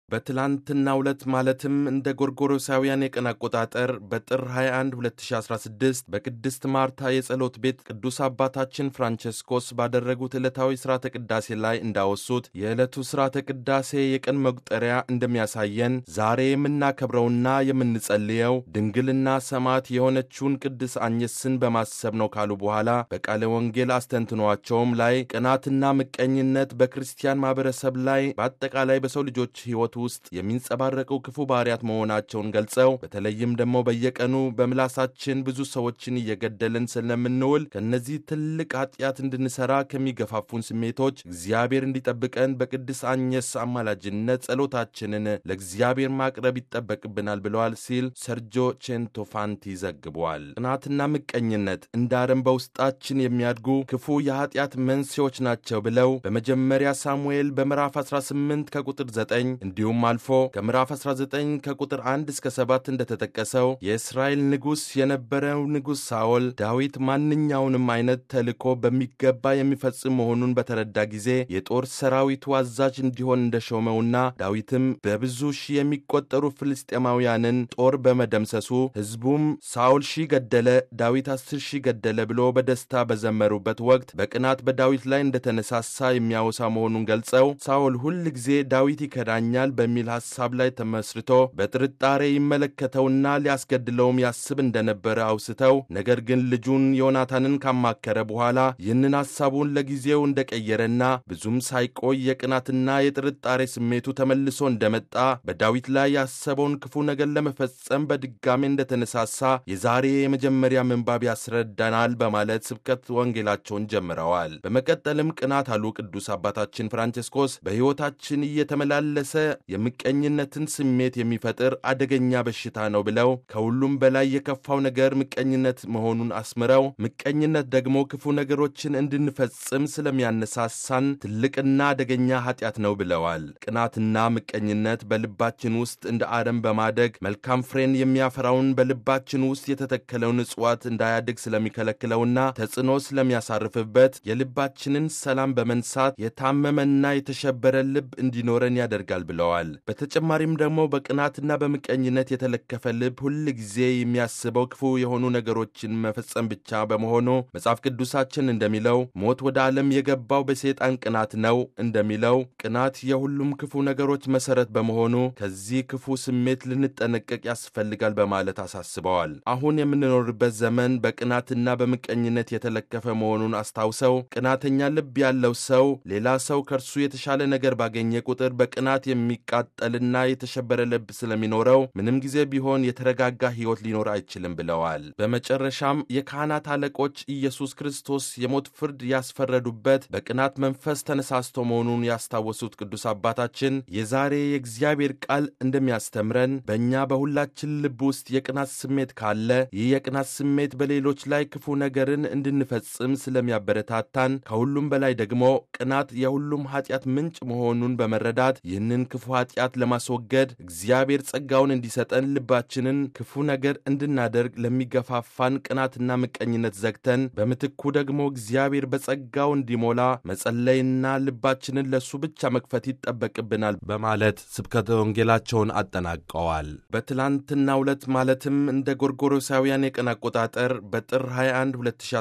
በትላንትናው ዕለት ማለትም እንደ ጎርጎሮሳውያን የቀን አቆጣጠር በጥር 21 2016 በቅድስት ማርታ የጸሎት ቤት ቅዱስ አባታችን ፍራንቸስኮስ ባደረጉት ዕለታዊ ሥርዓተ ቅዳሴ ላይ እንዳወሱት የዕለቱ ሥርዓተ ቅዳሴ የቀን መቁጠሪያ እንደሚያሳየን ዛሬ የምናከብረውና የምንጸልየው ድንግልና ሰማዕት የሆነችውን ቅድስ አኝስን በማሰብ ነው ካሉ በኋላ በቃለ ወንጌል አስተንትኗቸውም ላይ ቅናትና ምቀኝነት በክርስቲያን ማኅበረሰብ ላይ በአጠቃላይ በሰው ልጆች ሕይወት ውስጥ የሚንጸባረቁ ክፉ ባህሪያት መሆናቸውን ገልጸው በተለይም ደግሞ በየቀኑ በምላሳችን ብዙ ሰዎችን እየገደልን ስለምንውል ከእነዚህ ትልቅ ኃጢአት እንድንሠራ ከሚገፋፉን ስሜቶች እግዚአብሔር እንዲጠብቀን በቅድስ አኝስ አማላጅነት ጸሎታችንን ለእግዚአብሔር ማቅረብ ይጠበቅብናል ብለዋል ሲል ሰርጆ ቼንቶፋንቲ ዘግቧል። ቅናትና ምቀኝነት እንደ አረም በውስጣችን የሚያድጉ ክፉ የኃጢአት መንስኤዎች ናቸው ብለው በመጀመሪያ ሳሙኤል በምዕራፍ 18 ከቁጥር 9 እንዲሁም አልፎ ከምዕራፍ 19 ከቁጥር 1 እስከ 7 እንደተጠቀሰው የእስራኤል ንጉሥ የነበረው ንጉሥ ሳኦል ዳዊት ማንኛውንም አይነት ተልእኮ በሚገባ የሚፈጽም መሆኑን በተረዳ ጊዜ የጦር ሰራዊቱ አዛዥ እንዲሆን እንደሾመውና ዳዊትም በብዙ ሺህ የሚቆጠሩ ፍልስጤማውያንን ጦር በመደምሰሱ ሕዝቡም ሳኦል ሺህ ገደለ፣ ዳዊት አስር ሺህ ገደለ ብሎ በደስታ በዘመሩበት ወቅት በቅናት በዳዊት ላይ እንደተነሳሳ የሚያወሳ መሆኑን ገልጸው ሳኦል ሁል ጊዜ ዳዊት ይከዳኛል በሚል ሐሳብ ላይ ተመስርቶ በጥርጣሬ ይመለከተውና ሊያስገድለውም ያስብ እንደነበረ አውስተው ነገር ግን ልጁን ዮናታንን ካማከረ በኋላ ይህንን ሐሳቡን ለጊዜው እንደቀየረና ብዙም ሳይቆይ የቅናትና የጥርጣሬ ስሜቱ ተመልሶ እንደመጣ በዳዊት ላይ ያሰበውን ክፉ ነገር ለመፈጸም በድጋሜ እንደተነሳሳ የዛሬ የመጀመሪያ ምንባብ ያስረዳናል በማለት ስብከት ወንጌላቸውን ጀምረዋል። በመቀጠልም ቅናት አሉ ቅዱስ አባታችን ፍራንቸስኮስ በሕይወታችን እየተመላለሰ የምቀኝነትን ስሜት የሚፈጥር አደገኛ በሽታ ነው ብለው ከሁሉም በላይ የከፋው ነገር ምቀኝነት መሆኑን አስምረው ምቀኝነት ደግሞ ክፉ ነገሮችን እንድንፈጽም ስለሚያነሳሳን ትልቅና አደገኛ ኃጢአት ነው ብለዋል። ቅናትና ምቀኝነት በልባችን ውስጥ እንደ አረም በማደግ መልካም ፍሬን የሚያፈራውን በልባችን ውስጥ የተተከለውን እጽዋት እንዳያድግ ስለሚከለክለውና ተጽዕኖ ስለሚያሳርፍበት የልባችንን ሰላም በመንሳት የታመመና የተሸበረ ልብ እንዲኖረን ያደርጋል ብለዋል። በተጨማሪም ደግሞ በቅናትና በምቀኝነት የተለከፈ ልብ ሁል ጊዜ የሚያስበው ክፉ የሆኑ ነገሮችን መፈጸም ብቻ በመሆኑ መጽሐፍ ቅዱሳችን እንደሚለው ሞት ወደ ዓለም የገባው በሰይጣን ቅናት ነው እንደሚለው ቅናት የሁሉም ክፉ ነገሮች መሠረት በመሆኑ ከዚህ ክፉ ስሜት ልንጠነቀቅ ያስፈልጋል በማለት አሳስበዋል። አሁን የምንኖርበት ዘመን በቅናትና በምቀኝነት የተለከፈ መሆኑን አስታውሰው ቅናተኛ ልብ ያለው ሰው ሌላ ሰው ከእርሱ የተሻለ ነገር ባገኘ ቁጥር በቅናት የሚቃጠልና የተሸበረ ልብ ስለሚኖረው ምንም ጊዜ ቢሆን የተረጋጋ ሕይወት ሊኖር አይችልም ብለዋል። በመጨረሻም የካህናት አለቆች ኢየሱስ ክርስቶስ የሞት ፍርድ ያስፈረዱበት በቅናት መንፈስ ተነሳስቶ መሆኑን ያስታወሱት ቅዱስ አባታችን የዛሬ የእግዚአብሔር ቃል እንደሚያስተምረን በእኛ በሁላችን ልብ ውስጥ የቅናት ስሜት ካለ ይህ የቅናት ስሜት በሌሎች ላይ ክፉ ነገርን እንድንፈጽም ስለሚያበረታታን ከሁሉም በላይ ደግሞ ቅናት የሁሉም ኃጢአት ምንጭ መሆኑን በመረዳት ይህንን ክፉ ኃጢአት ለማስወገድ እግዚአብሔር ጸጋውን እንዲሰጠን ልባችንን ክፉ ነገር እንድናደርግ ለሚገፋፋን ቅናትና ምቀኝነት ዘግተን በምትኩ ደግሞ እግዚአብሔር በጸጋው እንዲሞላ መጸለይና ልባችንን ለእሱ ብቻ መክፈት ይጠበቅብናል በማለት ስብከተ ወንጌላቸውን አጠናቀዋል። በትላንትናው ዕለት ማለትም እንደ ጎርጎሮሳውያን የቀን አቆጣጠር በጥር 21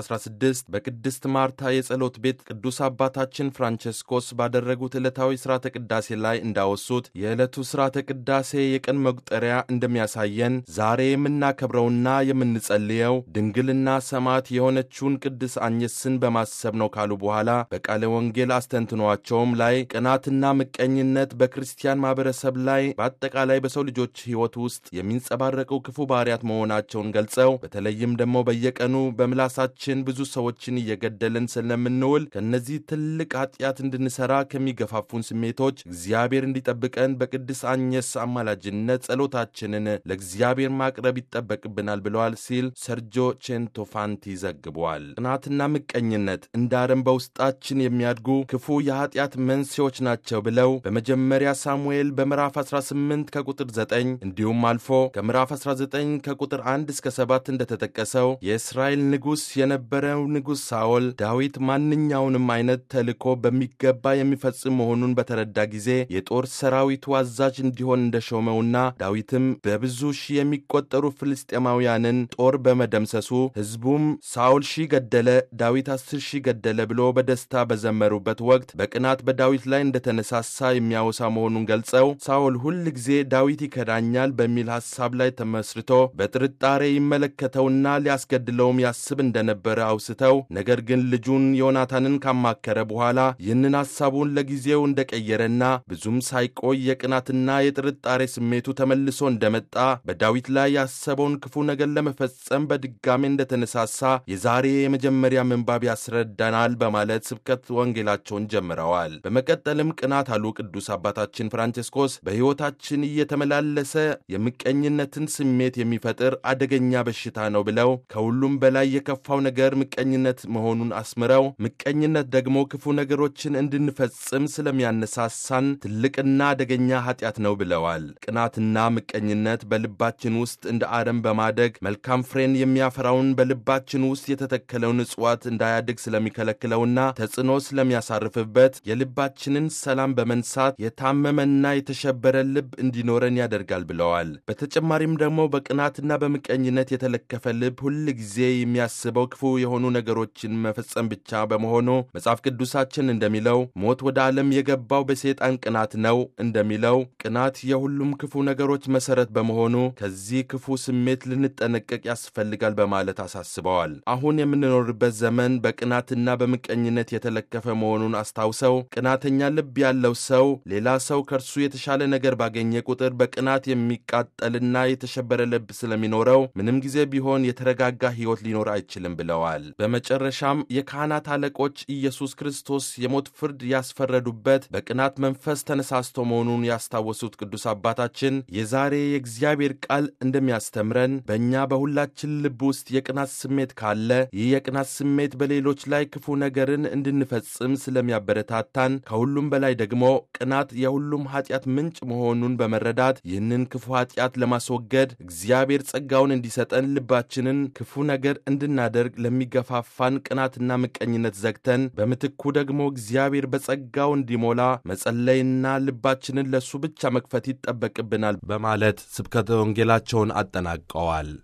2016 በቅድስት ማርታ የጸሎት ቤት ቅዱስ አባታችን ፍራንቸስኮስ ባደረጉት ዕለታዊ ሥርዓተ ቅዳሴ ላይ እንዳወሱት የዕለቱ ሥርዓተ ቅዳሴ የቀን መቁጠሪያ እንደሚያሳየን ዛሬ የምናከብረውና የምንጸልየው ድንግልና ሰማዕት የሆነችውን ቅድስ አኝስን በማሰብ ነው ካሉ በኋላ በቃለ ወንጌል አስተንትኗቸውም ላይ ቅናትና ምቀኝነት በክርስቲያን ማኅበረሰብ ላይ በአጠቃላይ በሰው ልጆች ሕይወት ውስጥ የሚንጸባረቁ ክፉ ባህሪያት መሆናቸውን ገልጸው በተለይም ደግሞ በየቀኑ በምላሳችን ብዙ ሰዎችን እየገደልን ስለምንውል ከእነዚህ ትልቅ ኃጢአት እንድንሠራ ከሚገፋፉን ስሜቶች እግዚአብሔር እንዲጠብቀን በቅድስ አኝስ አማላጅነት ጸሎታችንን ለእግዚአብሔር ማቅረብ ይጠበቅብናል ብለዋል ሲል ሰርጆ ቼንቶፋንቲ ዘግቧል። ቅናትና ምቀኝነት እንደ አረም በውስጣችን የሚያድጉ ክፉ የኃጢአት መንስኤዎች ናቸው ብለው በመጀመሪያ ሳሙኤል በምዕራፍ 18 ከቁጥር 9 እንዲሁም አልፎ ከምዕራፍ 19 ከቁጥር 1 እስከ 7 እንደተጠቀሰው የእስራኤል ንጉሥ የነበረው ንጉሥ ሳኦል ዳዊት ማንኛውንም አይነት ተልእኮ በሚገባ የሚፈጽም መሆኑን በተረዳ ጊዜ የጦር ሰራዊት የሰራዊቱ አዛዥ እንዲሆን እንደሾመውና ዳዊትም በብዙ ሺህ የሚቆጠሩ ፍልስጤማውያንን ጦር በመደምሰሱ ሕዝቡም ሳኦል ሺህ ገደለ፣ ዳዊት አስር ሺህ ገደለ ብሎ በደስታ በዘመሩበት ወቅት በቅናት በዳዊት ላይ እንደተነሳሳ የሚያወሳ መሆኑን ገልጸው ሳኦል ሁል ጊዜ ዳዊት ይከዳኛል በሚል ሐሳብ ላይ ተመስርቶ በጥርጣሬ ይመለከተውና ሊያስገድለውም ያስብ እንደነበረ አውስተው ነገር ግን ልጁን ዮናታንን ካማከረ በኋላ ይህንን ሐሳቡን ለጊዜው እንደቀየረና ብዙም ሳይቆይ የቅናትና የጥርጣሬ ስሜቱ ተመልሶ እንደመጣ በዳዊት ላይ ያሰበውን ክፉ ነገር ለመፈጸም በድጋሜ እንደተነሳሳ የዛሬ የመጀመሪያ ምንባብ ያስረዳናል በማለት ስብከት ወንጌላቸውን ጀምረዋል። በመቀጠልም ቅናት አሉ ቅዱስ አባታችን ፍራንቼስኮስ በሕይወታችን እየተመላለሰ የምቀኝነትን ስሜት የሚፈጥር አደገኛ በሽታ ነው ብለው ከሁሉም በላይ የከፋው ነገር ምቀኝነት መሆኑን አስምረው ምቀኝነት ደግሞ ክፉ ነገሮችን እንድንፈጽም ስለሚያነሳሳን ትልቅና አደገኛ ኃጢአት ነው ብለዋል። ቅናትና ምቀኝነት በልባችን ውስጥ እንደ አረም በማደግ መልካም ፍሬን የሚያፈራውን በልባችን ውስጥ የተተከለውን እጽዋት እንዳያድግ ስለሚከለክለውና ተጽዕኖ ስለሚያሳርፍበት የልባችንን ሰላም በመንሳት የታመመና የተሸበረ ልብ እንዲኖረን ያደርጋል ብለዋል። በተጨማሪም ደግሞ በቅናትና በምቀኝነት የተለከፈ ልብ ሁል ጊዜ የሚያስበው ክፉ የሆኑ ነገሮችን መፈጸም ብቻ በመሆኑ መጽሐፍ ቅዱሳችን እንደሚለው ሞት ወደ ዓለም የገባው በሰይጣን ቅናት ነው እንደሚለው ቅናት የሁሉም ክፉ ነገሮች መሰረት በመሆኑ ከዚህ ክፉ ስሜት ልንጠነቀቅ ያስፈልጋል በማለት አሳስበዋል። አሁን የምንኖርበት ዘመን በቅናትና በምቀኝነት የተለከፈ መሆኑን አስታውሰው ቅናተኛ ልብ ያለው ሰው ሌላ ሰው ከእርሱ የተሻለ ነገር ባገኘ ቁጥር በቅናት የሚቃጠልና የተሸበረ ልብ ስለሚኖረው ምንም ጊዜ ቢሆን የተረጋጋ ሕይወት ሊኖር አይችልም ብለዋል። በመጨረሻም የካህናት አለቆች ኢየሱስ ክርስቶስ የሞት ፍርድ ያስፈረዱበት በቅናት መንፈስ ተነሳስቶ መሆኑን ያስታወሱት ቅዱስ አባታችን የዛሬ የእግዚአብሔር ቃል እንደሚያስተምረን በእኛ በሁላችን ልብ ውስጥ የቅናት ስሜት ካለ ይህ የቅናት ስሜት በሌሎች ላይ ክፉ ነገርን እንድንፈጽም ስለሚያበረታታን ከሁሉም በላይ ደግሞ ቅናት የሁሉም ኃጢአት ምንጭ መሆኑን በመረዳት ይህንን ክፉ ኃጢአት ለማስወገድ እግዚአብሔር ጸጋውን እንዲሰጠን ልባችንን ክፉ ነገር እንድናደርግ ለሚገፋፋን ቅናትና ምቀኝነት ዘግተን በምትኩ ደግሞ እግዚአብሔር በጸጋው እንዲሞላ መጸለይና ልባችንን ለእሱ ብቻ መክፈት ይጠበቅብናል በማለት ስብከተ ወንጌላቸውን አጠናቀዋል።